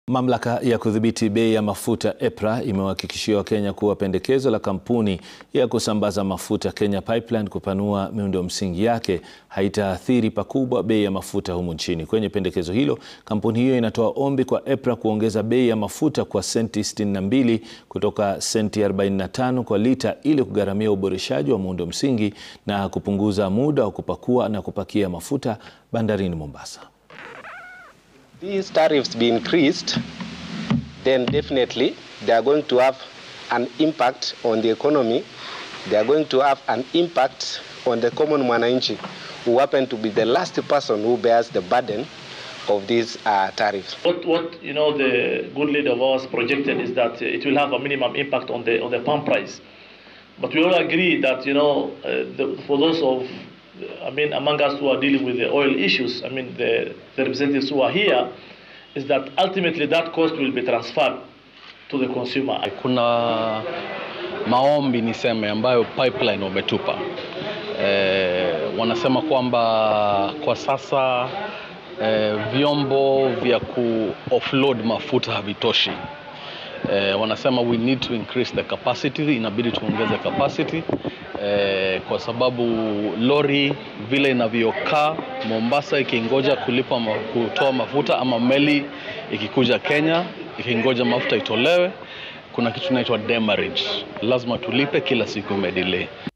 Mamlaka ya kudhibiti bei ya mafuta EPRA imewahakikishia Wakenya kuwa pendekezo la kampuni ya kusambaza mafuta Kenya Pipeline kupanua miundo msingi yake haitaathiri pakubwa bei ya mafuta humu nchini. Kwenye pendekezo hilo, kampuni hiyo inatoa ombi kwa EPRA kuongeza bei ya mafuta kwa senti 62 kutoka senti 45 kwa lita ili kugharamia uboreshaji wa muundo msingi na kupunguza muda wa kupakua na kupakia mafuta bandarini Mombasa. These tariffs be increased, then definitely they are going to have an impact on the economy. They are going to have an impact on the common mwananchi who happen to be the last person who bears the burden of these uh, tariffs. What, what you know the good leader of ours projected is that it will have a minimum impact on the on the pump price, but we all agree that you know uh, the, for those of I mean, among us who are dealing with the oil issues, I mean, the, the representatives who are here, is that ultimately that cost will be transferred to the consumer. Kuna maombi niseme ambayo pipeline wametupa. E, wanasema kwamba kwa sasa e, vyombo vya ku offload mafuta havitoshi. E, wanasema we need to increase the capacity, inabidi tuongeze capacity eh, kwa sababu lori vile inavyokaa Mombasa ikingoja kulipa ma, kutoa mafuta ama meli ikikuja Kenya ikingoja mafuta itolewe, kuna kitu inaitwa demurrage, lazima tulipe kila siku imedelay.